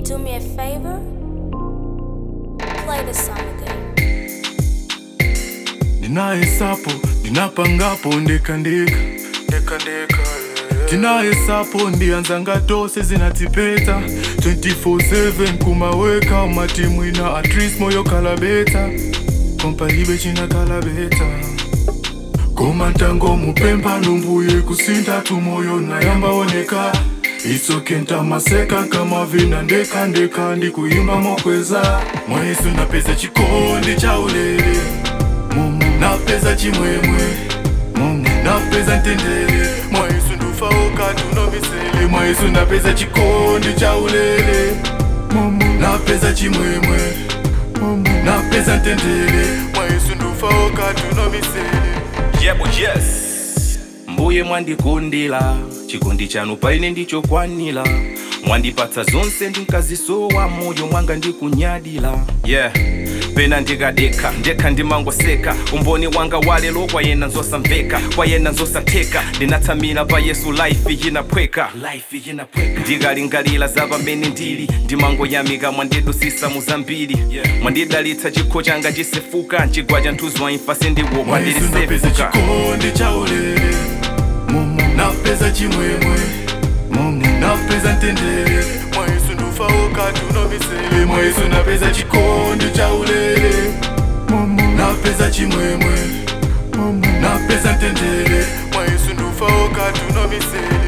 do me a favor? Play the song again. ndinahesapo ndinapangapo ndekandeka tinahesapo ndianzanga tose zinatipeta 24/7 kumaweka matimu ina atris moyo kalabeta kompalibe china kalabeta koma ntango mupemba numbuye kusinda tumoyo nayamba oneka isoke ntamaseka kama vina ndeka ndeka ndikuimba mokweza mwesu napeza chikondi cha ulele mumu napeza chimwemwe mumu napeza ntendere mwesu ndufaoka tunomisele mwesu napeza chikondi cha ulele mumu napeza chimwemwe mumu napeza ntendere mwesu ndufaoka tunomisele yebo yes mbuye mwandikundila chikondi chanu paine ndichokwanila mwandipatsa zonse ndinkazisowa moyo mwanga ndikunyadila yeah pena ndikadeka ndekha ndimangoseka umboni wanga walelo kwayena nzosamveka kwayena nzosatheka ndinatsamira pa yesu life yinaphweka life yinaphweka ndikalingalira za pamene ndili ndimangoyamika mwandidusisa muzambiri mwandidalitsa chikho changa chisefuka chigwa cha nthuzi wa imfa sindiwopa mwesu napeza ndilisefuka chikondi cha ulele mumu napeza chimwemwe mumu napeza ntendere mwesu ndufaoka tunomisele mwesu napeza chikondi cha ulele mumu napeza chimwemwe mumu napeza ntendere mwesu ndufaoka tunomisele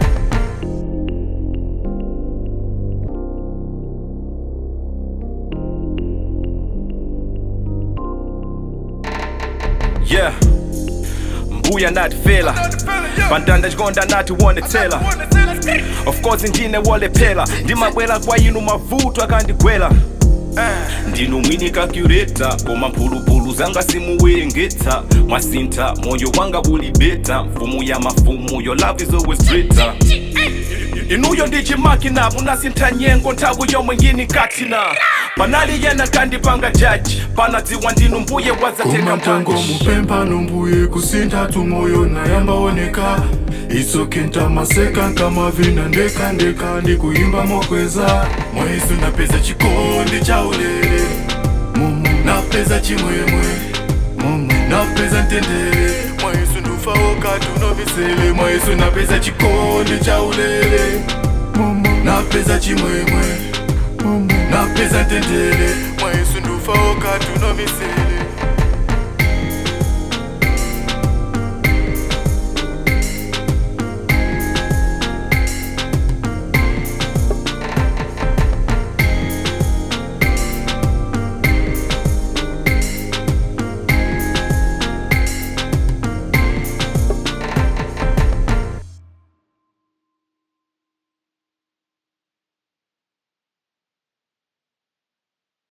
yeah mbuya nati fela pandanda chikonda nati wonetsela of course ndine wolephera ndimabwera kwa inu mavuto akandigwera ndinu mwini calculator koma mphulupulu zanga simuwerengetsa mwasintha moyo wanga ulibeta mfumu ya mafumu your love is always greater inuyo ndichimakina munasintha nyengo nthawi yomwe ngini katina panali yena kandipanga jaji panadziwa ndinu mbuye wazateka koma ntango mpanji mupemba numbuye kusintha tumoyo nayamba oneka isoke ntamaseka kama vina ndeka ndeka ndikuimba mokweza mwesu napeza chikondi cha ulele mumu napeza chimwemwe mumu napeza ntendere mwesu ndufaoka tunomisele mwesu napeza chikondi cha ulele mumu napeza chimwemwe mumu napeza ntendere mwesu ndufaoka tunomisele